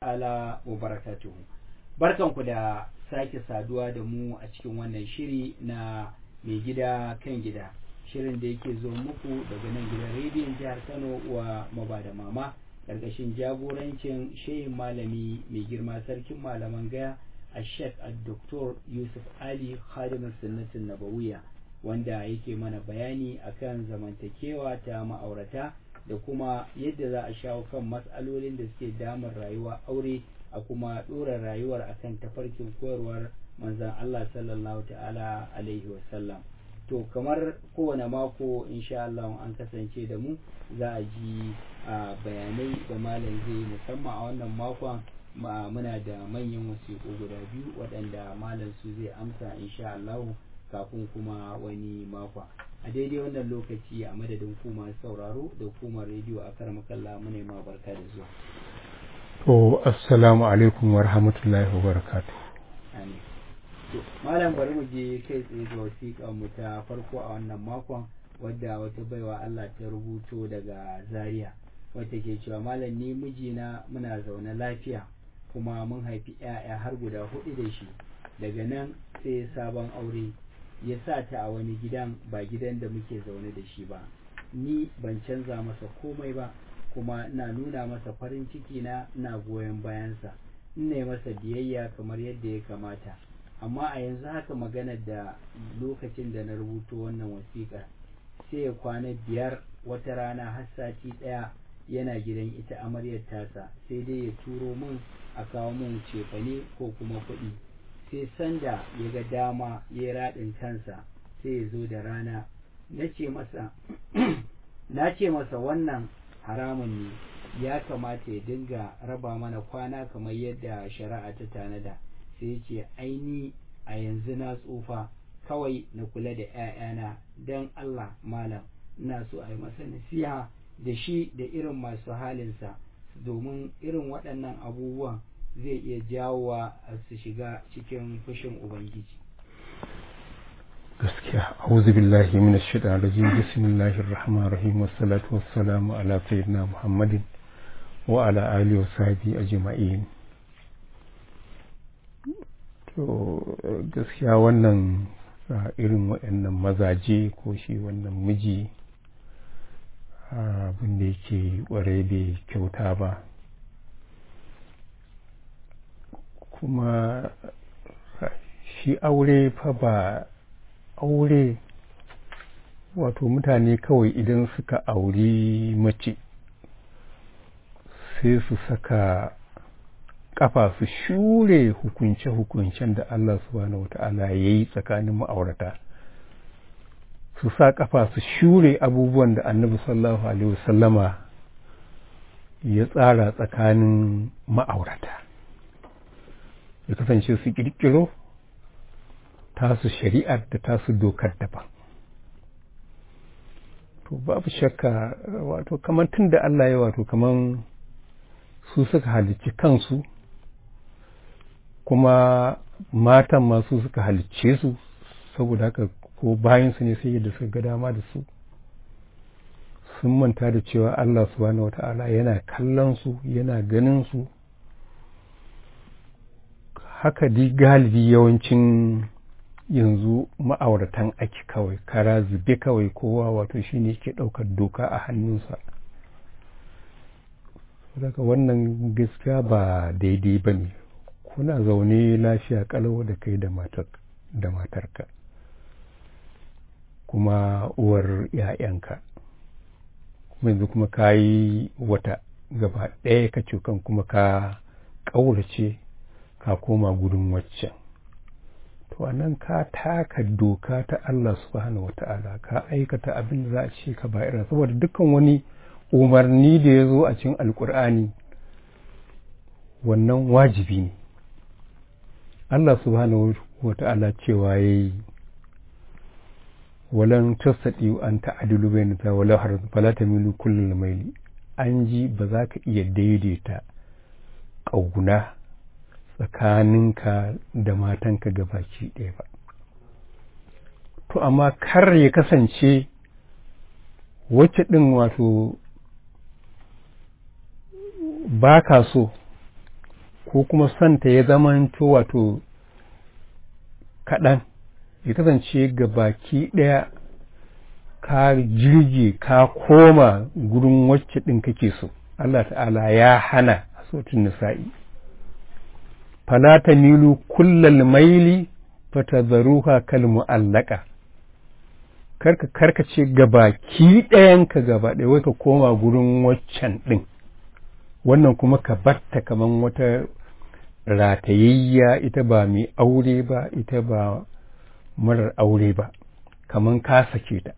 ta'ala wa barakatuhu barkanku da sake saduwa da mu a cikin wannan shiri na mai gida kan gida shirin da yake zo muku daga nan gidan rediyon jihar kano wa mabada mama ƙarƙashin jagorancin shehin malami mai girma sarkin malaman gaya a shek a doktor yusuf ali khadimin sunnatin nabawiya wanda yake mana bayani akan zamantakewa ta ma'aurata da kuma yadda za a shawo kan matsalolin da suke damar rayuwa aure a kuma ɗora rayuwar akan tafarkin koyarwar manzan Allah sallallahu ta'ala alaihi wasallam to kamar kowane mako insha Allah an kasance da mu za a ji bayanai da malam zai musamman a wannan makon muna da manyan wasiƙu guda biyu waɗanda malam su zai amsa insha Allah kafin kuma wani makon a daidai wannan lokaci a madadin ku masu sauraro da hukumar rediyo a karmakalla muna ma barka da zuwa to assalamu alaikum wa rahmatullahi wa barakatuh amin to malam bari mu je kai tsaye ga wasiƙar mu ta farko a wannan makon wadda wata baiwa Allah ta rubuto daga Zaria wata ke cewa malam ni mijina muna zaune lafiya kuma mun haifi 'ya'ya har guda hudu da shi daga nan sai sabon aure ya sa ta a wani gidan ba gidan da muke zaune da shi ba ni ban canza masa komai ba kuma ina nuna masa farin ciki na ina goyon bayansa ina masa biyayya kamar yadda ya kamata amma a yanzu haka maganar da lokacin da na rubuto wannan wasiƙa sai ya kwana biyar wata rana har sati ɗaya yana gidan ita amaryar tasa sai dai ya turo min a kawo min cefane ko kuma kuɗi sai sanda ya ga dama ya raɗin kansa sai ya zo da rana na ce masa na ce masa wannan haramun ne ya kamata ya dinga raba mana kwana kamar yadda shari'a ta tanada sai ya ce aini a yanzu na tsufa kawai na kula da 'ya'yana don Allah malam ina so a yi masa nasiha da shi da irin masu halinsa domin irin waɗannan abubuwan zai iya jawowa su shiga cikin fushin ubangiji gaskiya auzu billahi min ash-shaytan rajim bismillahir rahmanir rahim wassalatu wassalamu ala sayyidina muhammadin wa ala alihi wa sahbihi ajma'in to gaskiya wannan irin waɗannan mazaje ko shi wannan miji abin da yake ƙware bai kyauta ba kuma shi aure fa ba aure wato mutane kawai idan suka auri mace sai su saka kafa su shure hukunce-hukuncen da Allah subhanahu wata'ala ya yi tsakanin ma'aurata su sa kafa su shure abubuwan da annabi sallallahu alaihi wasallama ya tsara tsakanin ma'aurata ya kasance su kirkiro tasu shari'ar da tasu dokar daban to babu shakka wato kamar tun da Allah ya wato kamar su suka halicci kansu kuma matan masu suka halicce su saboda haka ko bayansu ne sai yadda suka ga dama da su sun manta da cewa Allah subhanahu wata'ala yana kallon su yana ganin su haka di galibi yawancin yanzu ma'auratan ake kawai kara zube kawai kowa wato shine ke ɗaukar doka a hannunsa daga wannan gaskiya ba daidai ba ne kuna zaune lafiya kalau da kai da matarka kuma uwar ‘ya'yanka kuma yanzu kuma ka yi wata gaba ɗaya ka kan kuma ka ƙaurace ka koma gudun waccan to nan ka taka doka ta Allah subhanahu wata'ala ka aikata abin da za a ce ka ba irin saboda dukkan wani umarni da ya zo a cikin alkur'ani wannan wajibi ne Allah subhanahu wata'ala cewa ya yi walan tasadi an ta'adilu bayan ta wala har fala tamilu kullul maili an ji ba za ka iya daidaita ƙauna tsakaninka da matanka gabaki ɗaya ba to amma kar ya kasance wacce ɗin wato ba ka so ko kuma santa ya zamanto wato kaɗan ya kasance ga baki ɗaya ka jirge ka koma gurin wacce ɗin kake so Allah ta'ala ya hana a sautin nisa'i fala ta milu kullal maili fatadharuha kal mu'allaka karka karkace gabaki ɗayanka gaba ɗaya wai ka koma gurin waccan ɗin wannan kuma ka batta kaman wata ratayayya ita ba mai aure ba ita ba marar aure ba kaman ka sake ta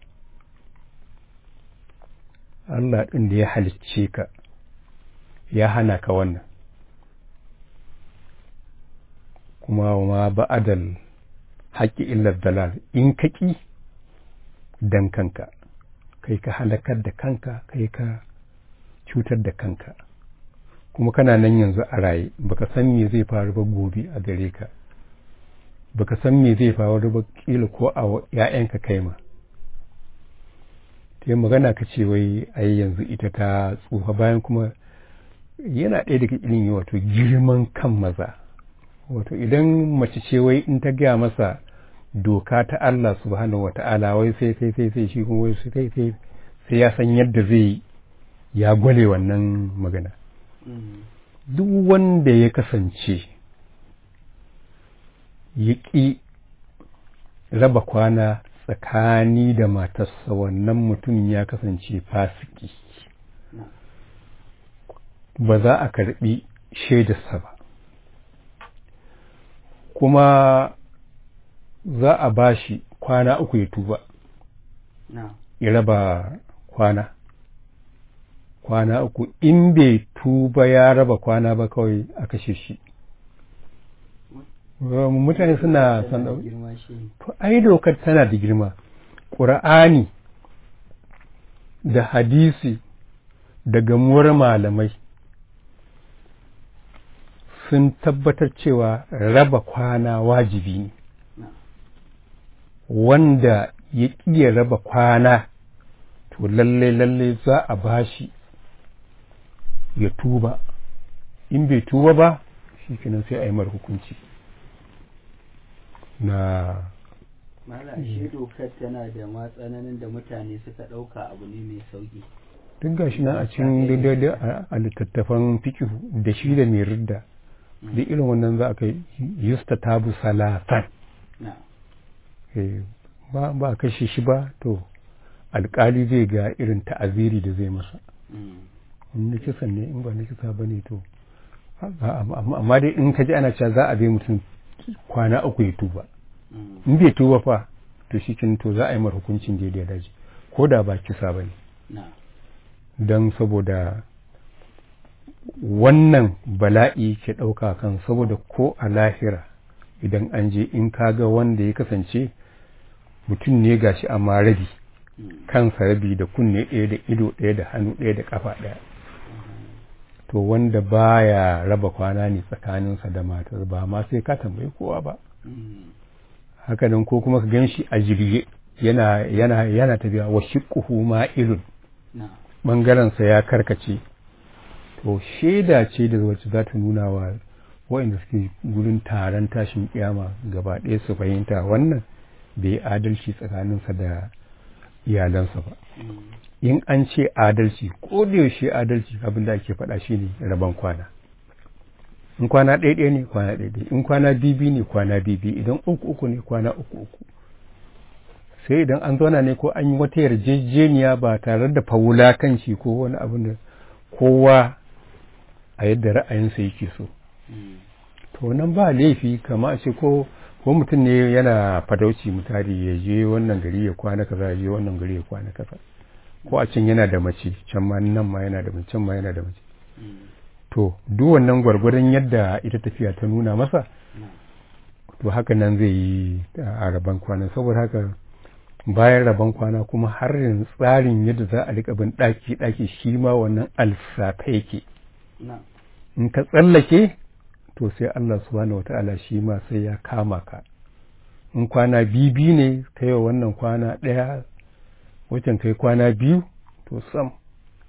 Allah ɗin da ya halicce ka ya hana ka wannan kuma ma ba'adal haƙƙi illar dalal in ka ƙi dan kanka kai ka halakar da kanka kai ka cutar da kanka kuma kana nan yanzu a raye baka san me zai faru ba gobe a gare ka baka san me zai faru ba kila ko a ‘ya'yanka kai ma ta yi magana ka ce wai ai yanzu ita ta tsufa bayan kuma yana ɗaya daga irin wato girman kan maza wato idan mace ce wai in ta gaya masa doka ta Allah subhanahu wa ta'ala wai sai sai sai sai shi kuma wai sai sai sai ya san yadda zai ya gwale wannan magana duk wanda ya kasance ya ƙi raba kwana tsakani da matarsa wannan mutum ya kasance fasiki ba za a karɓi shaidarsa ba kuma za a ba shi kwana uku ya tuba ya raba kwana kwana uku in bai tuba ya raba kwana ba kawai a kashe shi mutane suna son to ai dokar tana da girma ƙura'ani da hadisi da gamuwar malamai sun tabbatar cewa raba kwana wajibi ne wanda ya ƙiya raba kwana to lalle lalle za a bashi ya tuba in bai tuba ba shi kenan sai a yi mar hukunci na mala shi dokar tana da matsananin da mutane suka ɗauka abu ne mai sauki duk gashi nan a cikin daidai a littattafan fikihu da shi da mai ridda da irin wannan za a kai yusta tabu salatan ba ba a kashe shi ba to alkali zai ga irin ta'aziri da zai masa in na kisan ne in ba na kisa ba ne to amma dai in ka ji ana cewa za a bai mutum kwana uku ya tuba in bai tuba fa to shi to za a yi mar hukuncin da ya daji ko da ba kisa ba ne don saboda wannan bala'i ke ɗauka kan saboda ko a lahira idan an je in kaga wanda ya kasance mutum ne gashi amma rabi kansa rabi da kunne ɗaya da ido ɗaya da hannu ɗaya da ƙafa ɗaya to wanda baya raba kwana ne tsakaninsa da matar ba ma sai ka tambayi kowa ba haka nan ko kuma ka gan shi a jirge yana yana yana tafiya wa shiqquhu ma'ilun bangarensa ya karkace to shaida ce da wacce za ta nuna wa waɗanda suke gurin taron tashin kiyama gaba ɗaya su fahimta wannan bai adalci tsakaninsa da iyalansa ba in an ce adalci ko da yaushe adalci abin da ake faɗa shi ne rabon kwana in kwana ɗaya ne kwana ɗaya in kwana bibi ne kwana bibi idan uku uku ne kwana uku uku sai idan an zauna ne ko an yi wata yarjejeniya ba tare da fawula kan shi ko wani abin da kowa a yadda ra'ayinsa yake so to nan ba laifi kama a ce ko ko mutum ne yana fadauci mutari ya je wannan gari ya kwana kaza ya je wannan gari ya kwana kaza ko a can yana da mace can ma nan ma yana da mace can ma yana da mace to duk wannan gwargwadon yadda ita tafiya ta nuna masa to haka nan zai yi a rabon kwana saboda haka bayan rabon kwana kuma har yanzu tsarin yadda za a rika bin ɗaki ɗaki shi ma wannan alsafa yake in ka tsallake to sai Allah subhanahu wata'ala shi ma sai ya kama ka in kwana bibi ne kai wa wannan kwana ɗaya wajen kai kwana biyu to sam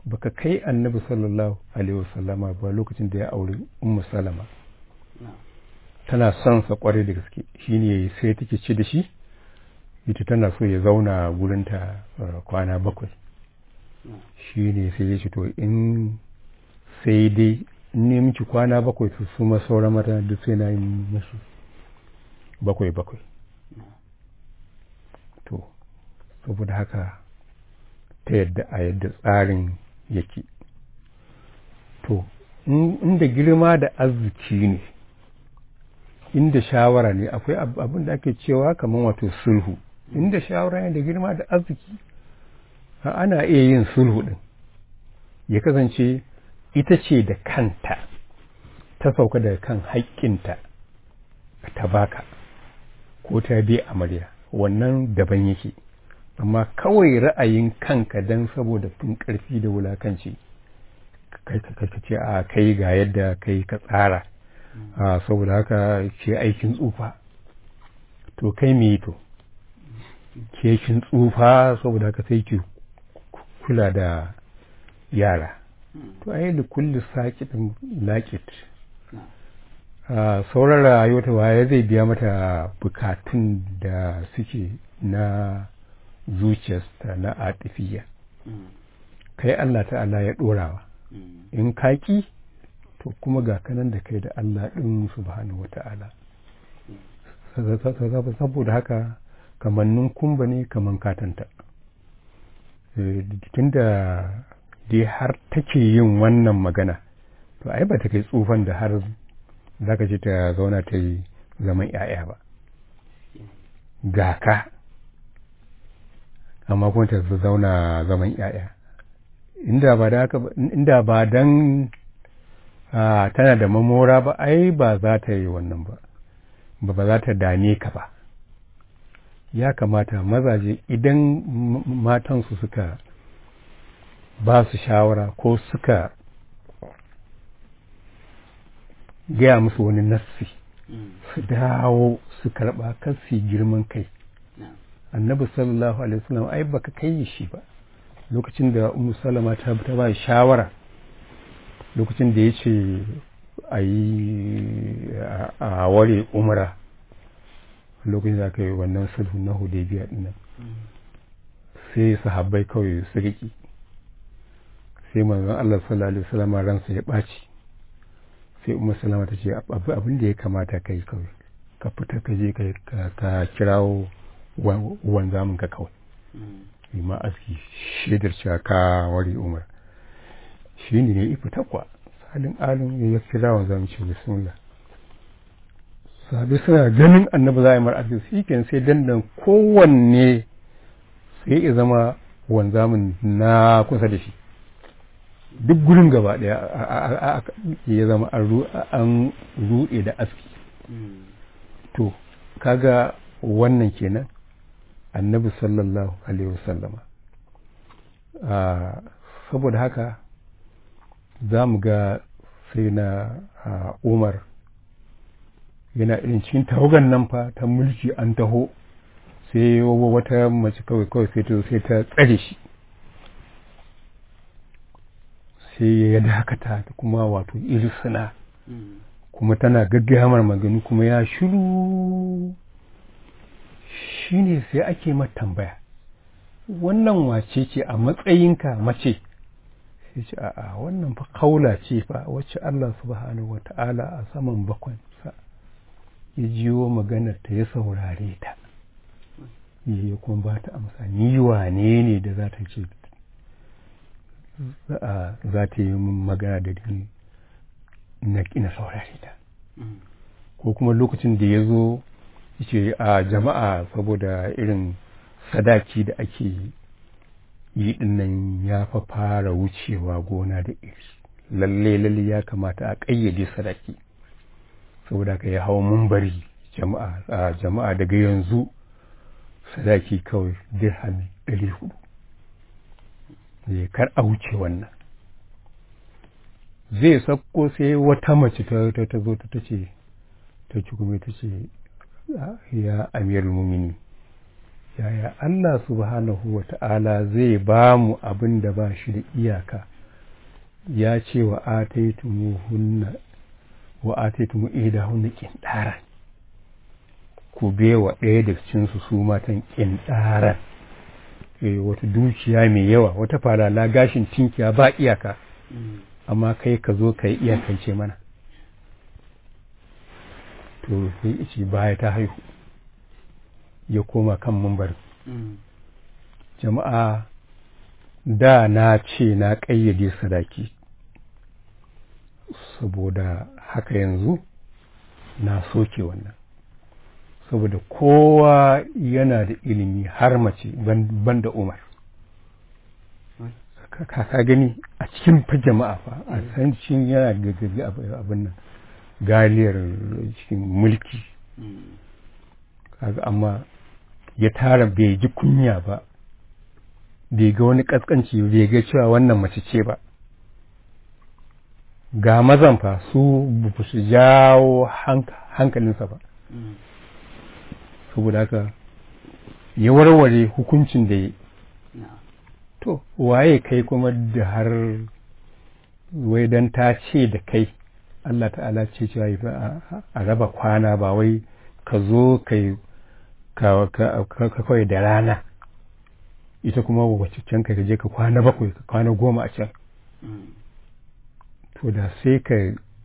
baka kai annabi sallallahu alaihi wasallama ba lokacin da ya auri ummu salama tana son sa kwarai da gaske shine sai take ce da shi ita tana so ya zauna gurinta kwana bakwai shine sai ya ce to in sai dai in ne miki kwana bakwai to su ma sauran mata duk sai na yi musu bakwai bakwai to saboda haka ta yadda a yadda tsarin yake to inda girma da arziki ne inda shawara ne akwai abin da ake cewa kamar wato sulhu inda shawara ne da girma da arziki ana iya yin sulhu din ya kasance ita ce da kanta ta sauka daga kan haƙƙinta ta baka ko ta bi amarya wannan daban yake amma kawai ra'ayin kanka don saboda fin ƙarfi da wulakanci kai ka ce a kai ga yadda kai ka tsara a saboda haka ce aikin tsufa to kai me to ke kin tsufa saboda haka sai ki kula da yara to ai da kulli sakitin lakit sauran rayuwa ta waye zai biya mata bukatun da suke na zuciyarsa na atifiya kai Allah ta'ala ya ɗorawa in kaki to kuma ga kanan da kai da Allah ɗin subhanahu wa ta'ala saboda haka kamannin kumba ne kaman katanta tunda dai har take yin wannan magana to ai ba ta kai tsufan da har zaka ce ta zauna ta yi zaman 'ya'ya ba ga ka amma kuma ta zauna zaman ‘ya'ya. Inda ba da haka inda ba dan tana da mamora ba, ai ba za ta yi wannan ba, ba ba za ta dame ka ba. Ya kamata mazaje idan matansu suka ba su shawara ko suka gaya musu wani nassi su dawo su karɓa kasi girman kai. annabi sallallahu alaihi wasallam ai baka kai shi ba lokacin da ummu salama ta ta ba shawara lokacin da yace a yi a ware umra lokacin da aka yi wannan sulhu na hudaybiya din nan sai sahabbai kawai su riki sai manzon Allah sallallahu alaihi wasallam ransa ya ɓaci sai ummu salama ta ce abin da ya kamata kai kawai ka fita ka je ka kirawo wanzamin ka kawai yi ma aski shaidar cewa ka wari umar shi ne ya ifi takwa salin alin ya kira wanzamin ce bismillah sabi suna ganin annabi za a yi mar aski shi ke sai dandan kowanne sai ya zama wanzamin na kusa da shi duk gurin gaba daya ya zama an ruɗe da aski to kaga wannan kenan annabi sallallahu alaihi wasallama saboda haka za mu ga sai na umar yana irin cikin tawagan nan fa ta mulki an taho sai wata mace kawai kawai sai ta sai ta tsare shi sai ya dakata ta kuma wato irisuna kuma tana gaggayamar magani kuma ya shiru shi ne sai ake mata tambaya wannan wace ce a matsayinka mace sai ce a'a wannan fa kaula ce fa wacce Allah subhanahu wa ta'ala a saman bakwansa ya jiwo maganar ta ya saurare ta ya kuma ba ta amsa ni wane ne da za ta ce za ta yi min magana da ni na saurare ta ko kuma lokacin da ya zo ce a jama'a saboda irin sadaki da ake yi dinnan ya fa fara wucewa gona da iri lalle lalle ya kamata a ƙayyade sadaki saboda ka ya hau mumbari jama'a a jama'a daga yanzu sadaki kawai dirhami ɗari hudu kar a wuce wannan zai sakko sai wata mace ta zo ta ce ta ci kuma ta ce ya amir mumini yaya Allah subhanahu wa ta'ala zai ba mu abin da ba shi da iyaka ya ce wa ataitumuhunna wa ataitumu idahunna qindaran ku bewa ɗaya da cikinsu su matan qindaran eh wata dukiya mai yawa wata falala gashin tinkiya ba iyaka amma kai ka zo ka yi iyakance mana to sai ice baya ta haihu ya koma kan mambar jama'a da na ce na ƙayyade sadaki saboda haka yanzu na soke wannan saboda kowa yana da ilimi har mace ban da umar ka gani a cikin fa jama'a fa a san cin yana gaggabi abin nan galiyar cikin mulki kaga amma ya tara bai ji kunya ba bai ga wani kaskanci bai ga cewa wannan mace ce ba ga mazan fa su ba su jawo hankalinsa ba saboda haka ya warware hukuncin da ya to waye kai kuma da har wai dan ta ce da kai Allah ta'ala ce cewa a raba kwana ba wai ka zo kai ka kawai da rana ita kuma wacce can ka je ka kwana bakwai ka kwana goma a can to da sai ka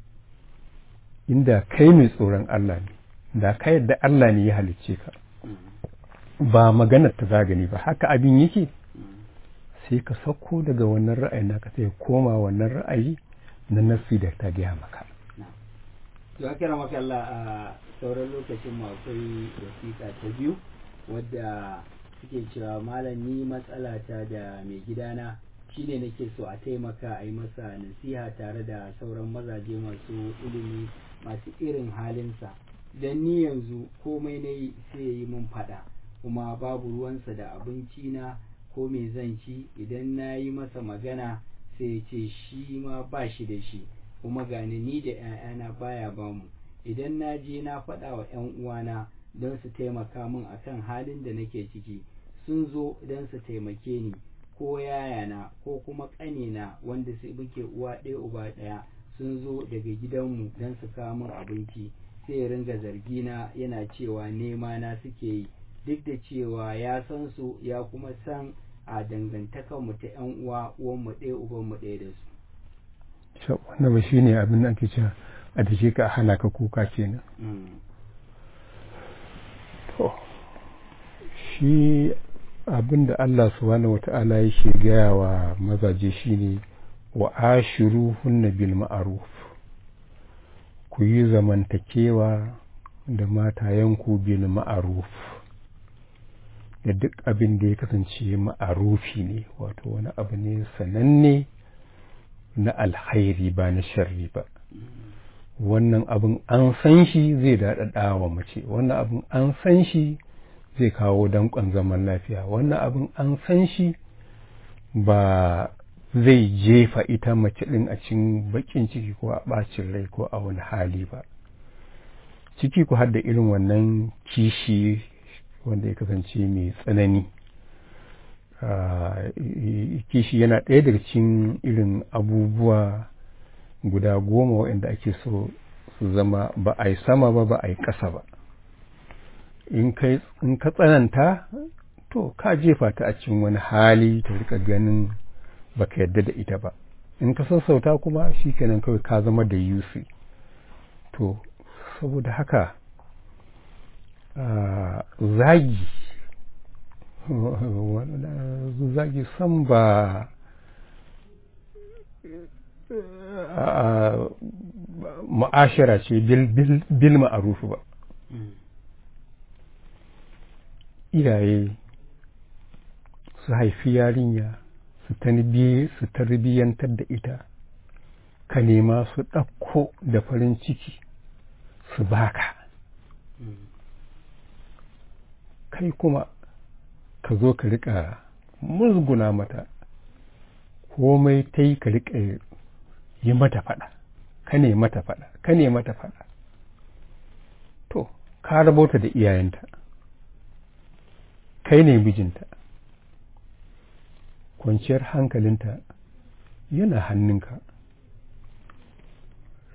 inda kai mai tsoron Allah ne da ka yadda Allah ne ya halicce ka ba maganar ta zagani ba haka abin yake sai ka sauko daga wannan ra'ayi naka sai koma wannan ra'ayi na nafsi da ta gaya maka ya kira maka Allah a sauran lokacin mu akwai wasiƙa ta biyu wadda suke cewa malam ni matsala ta da mai gidana shine nake so a taimaka a yi masa nasiha tare da sauran mazaje masu ilimi masu irin halinsa don ni yanzu komai na yi sai ya yi mun faɗa kuma babu ruwansa da abinci na ko me zan ci idan na yi masa magana sai ya ce shi ma ba shi da shi kuma gani ni da 'ya'yana baya bamu idan na je na faɗa wa 'yan uwana don su taimaka min akan halin da nake ciki sun zo don su taimake ni ko yayana ko kuma ƙanina wanda su muke uwa ɗaya uba ɗaya sun zo daga gidanmu don su kawo min abinci sai ringa zargina yana cewa nema na suke yi duk da cewa ya san su ya kuma san a dangantakar mu ta yan uwa uwan mu ɗaya uban mu ɗaya da su wannan ba shine abin da ake cewa a dake ka hana ka kuka kenan to shi abin da Allah subhanahu wata'ala yake gaya wa mazaje shine wa ashiru hunna bil ma'ruf ku yi zamantakewa da matayenku bil ma'ruf da duk abin da ya kasance ma'arufi ne wato wani abu ne sananne na alhairi ba na sharri ba wannan abin an san shi zai daɗaɗa wa mace wannan abin an san shi zai kawo danƙon zaman lafiya wannan abin an san shi ba zai jefa ita mace ɗin a cikin baƙin ciki ko a ɓacin rai ko a wani hali ba ciki ku har da irin wannan kishi wanda ya kasance mai tsanani kishi yana ɗaya daga cikin irin abubuwa guda goma waɗanda ake so su zama ba a yi sama ba ba a yi ƙasa ba in ka tsananta to ka jefa ta a cikin wani hali ta rika ganin baka yadda da ita ba in ka sassauta kuma shi kenan kawai ka zama da yusi to saboda haka zagi zagi san ba ma'ashara ce bil ma'arufu ba iyaye su haifi yarinya su tarbiyyantar da ita ka nema su ɗauko da farin ciki su baka kai kuma ka zo ka riƙa musguna mata komai ta yi ka riƙa yi mata faɗa ka ne mata faɗa ka ne mata faɗa to ka rabota da iyayenta kai ne mijinta kwanciyar hankalinta yana hannunka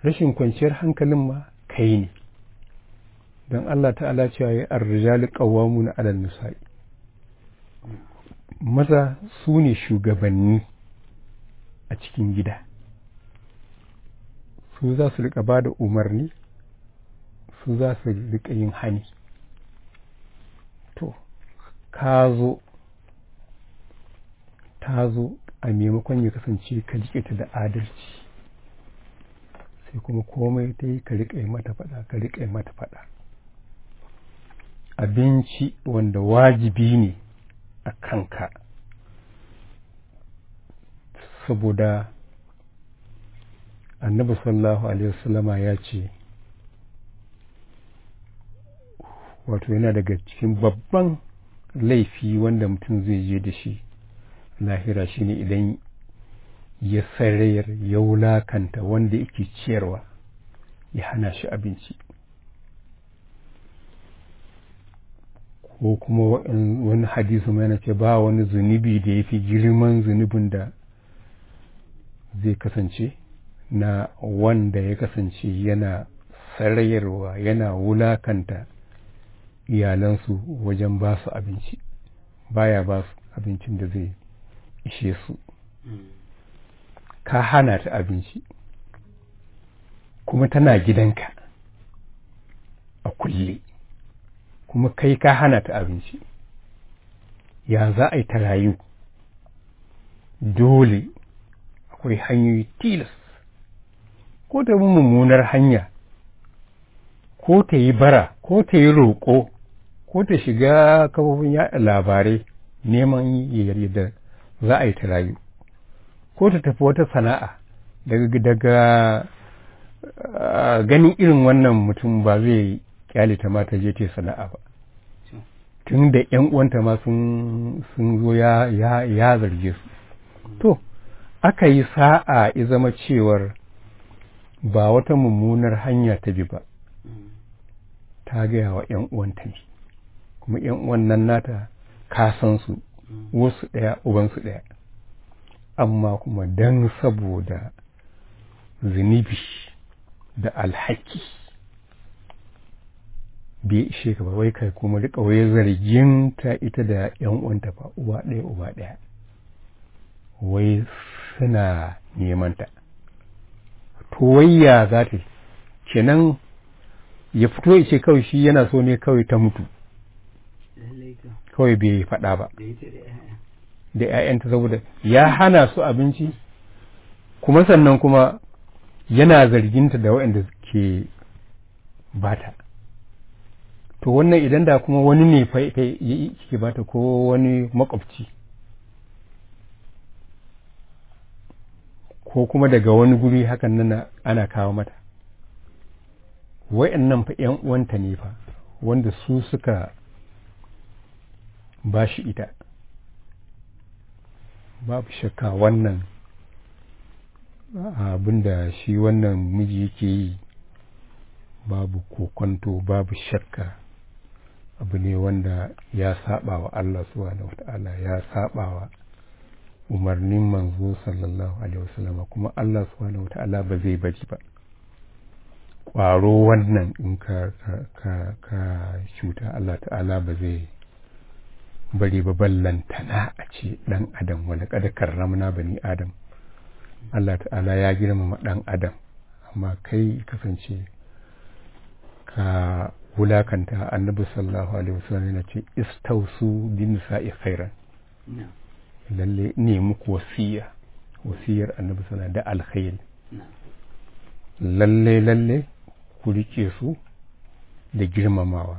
rashin kwanciyar hankalin ma kai ne don Allah ta'ala cewa ya arrijali qawwamuna 'alan nisa'i maza su ne shugabanni a cikin gida su za su rika ba da umarni su za su rika yin hani to ka zo ta zo a maimakon ya kasance ka jike ta da adalci sai kuma komai ta yi ka riƙa mata faɗa ka riƙa mata faɗa abinci wanda wajibi ne a kanka saboda annabi sallallahu alaihi wasallama ya ce wato yana daga cikin babban laifi wanda mutum zai je da shi lahira shine idan ya sarayar ya wulakanta wanda yake ciyarwa ya hana shi abinci ko kuma wani hadisi mai na ce ba wani zunubi da ya fi girman zunubin da zai kasance na wanda ya kasance yana sarayarwa yana wulakanta iyalansu wajen ba su abinci baya ba su abincin da zai ishe su ka hana ta abinci kuma tana gidanka a kulle kuma kai ka hana ta abinci ya za a yi ta rayu dole akwai hanyoyi tilas ko ta mummunar hanya ko ta yi bara ko ta yi roƙo ko ta shiga kafofin yaɗa labarai neman yadda za a yi ta rayu ko ta tafi wata sana'a daga daga ganin irin wannan mutum ba zai kyale ta mata je ta sana'a ba tun da yan uwanta ma sun zo ya ya zarge su to aka yi sa'a ya zama cewar ba wata mummunar hanya ta bi ba ta gaya wa yan uwanta ne kuma yan uwan nan nata ka san su wasu ɗaya ubansu ɗaya amma kuma don saboda zunubi da alhaki bai ishe ka ba wai kai kuma rika wai zargin ta ita da yan uwanta ba uwa ɗaya uba ɗaya wai suna neman ta to wayya za ta kenan ya fito ya ce kawai shi yana so ne kawai ta mutu kawai bai faɗa ba da ‘ya'yanta saboda ya hana su abinci kuma sannan kuma yana zarginta da waɗanda ke bata to wannan idan da kuma wani ne ke bata ko wani makwabci ko kuma daga wani guri hakan nan ana kawo mata wa'annan fa ‘yan uwanta ne fa wanda su suka ba shi ita babu shakka wannan abin da shi wannan miji yake yi babu kokonto babu shakka abu ne wanda ya saba wa Allah subhanahu wata'ala ya saba wa umarnin manzo sallallahu alaihi wasallama kuma Allah subhanahu wata'ala ba zai bari ba ƙwaro wannan in ka ka ka cuta Allah ta'ala ba zai bari ba ballantana a ce ɗan adam wani kada karramna bani adam Allah ta'ala ya girmama ɗan adam amma kai kasance ka wulakanta annabi sallallahu alaihi wasallam yana ce istausu bin nisa'i khairan lalle ne muku wasiya wasiyar annabi sallallahu da alkhairi lalle lalle ku rike su da girmamawa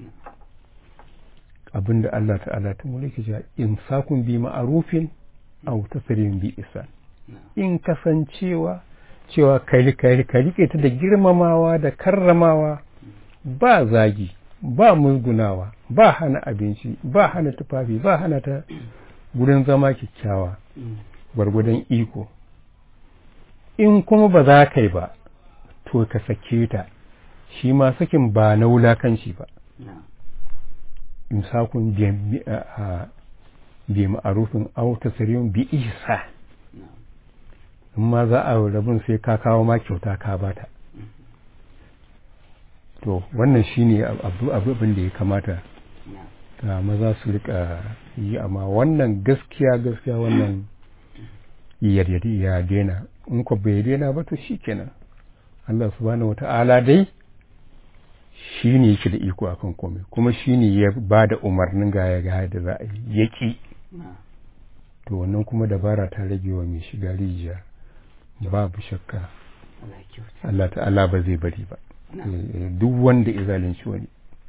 abinda Allah ta'ala ta mulki ja in sakun bi ma'arufin aw tasrin bi isan in kasancewa cewa kai kai ka rike ta da girmamawa da karramawa ba zagi ba musgunawa ba hana abinci ba hana tufafi ba hana ta gurin zama kyakkyawa gwargwadon iko in kuma ba za ka yi ba to ka sake ta shi ma sakin ba na wulakanci ba imsakun bi ma'arufin aw tasriyun bi ihsa in ma za a rabin sai ka kawo ma kyauta ka bata to wannan shine abu abin da ya kamata ta maza su rika yi amma wannan gaskiya gaskiya wannan ya daina in ko bai daina ba to shikenan Allah subhanahu wata'ala dai shi ne yake da iko akan komai kuma shi ne ya ba da umarnin gaya gaya da za a yi yaki to wannan kuma dabara ta rage wa mai shiga rijiya babu shakka Allah ta'ala ba zai bari ba duk wanda ya zalunci wani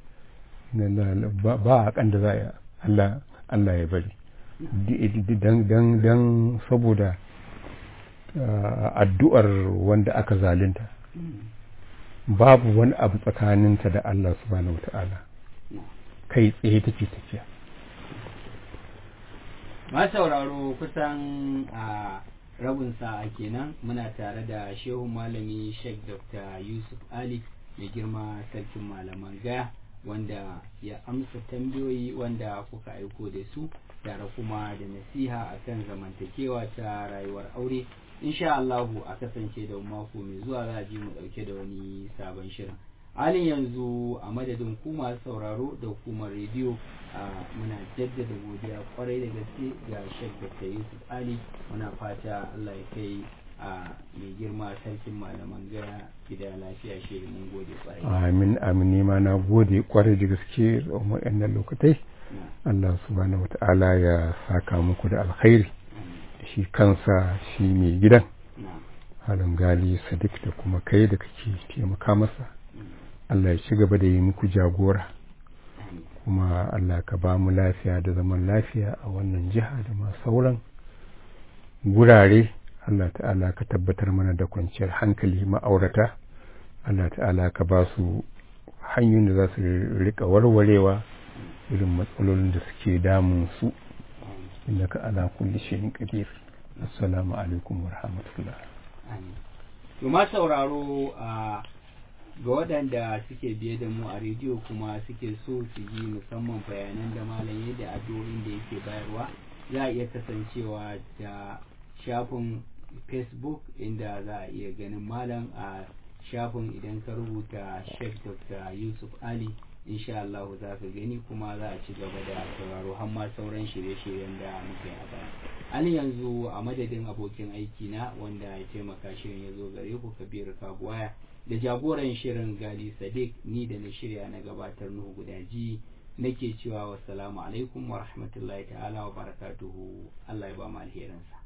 ba a kan da za a Allah Allah ya bari dan dan saboda addu'ar wanda aka zalunta babu wani abu tsakaninta da Allah subhanahu wata'ala kai tsaye take tafiya ma sauraro kusan a rabin sa'a kenan muna tare da shehu malami sheikh dr yusuf ali mai girma sarkin malaman gaya wanda ya amsa tambayoyi wanda kuka aiko da su tare kuma da nasiha akan zamantakewa ta rayuwar aure insha Allahu a kasance da mako mai zuwa za a ji mu dauke da wani sabon shirin halin yanzu a madadin ku masu sauraro da hukumar rediyo muna jaddada godiya kwarai da gaske ga Sheikh Dr. Yusuf Ali muna fata Allah ya kai a mai girma sarkin malaman gaya gida lafiya shi mun gode kwarai amin amin ma na gode kwarai da gaske a waɗannan lokatai Allah subhanahu wata'ala ya saka muku da alkhairi shi kansa shi mai gidan halin gali sadiq da kuma kai da kake taimaka masa Allah ya ci gaba da yi muku jagora kuma Allah ka ba mu lafiya da zaman lafiya a wannan jiha da ma sauran gurare Allah ta'ala ka tabbatar mana da kwanciyar hankali ma'aurata Allah ta'ala ka ba su hanyoyin da za su rika warwarewa irin matsalolin da suke damun su innaka ala kulli shay'in qadir assalamu alaikum wa rahmatullah to ma sauraro a ga waɗanda suke biye da mu a rediyo kuma suke so su ji musamman bayanan da malam yadda addu'o'in da yake bayarwa za a iya kasancewa da shafin facebook inda za a iya ganin malam a shafin idan ka rubuta sheikh dr yusuf ali insha Allah za ka gani kuma za a ci gaba da sauraro har ma sauran shirye-shiryen da muke a baya halin yanzu a madadin abokin aiki na wanda ya taimaka shirin ya zo gare ku kabiru kabuwaya da jagoran shirin gali sadiq ni da na shirya na gabatar nuhu gudaji nake cewa wassalamu alaikum wa rahmatullahi ta'ala wa barakatuhu Allah ya ba mu alherinsa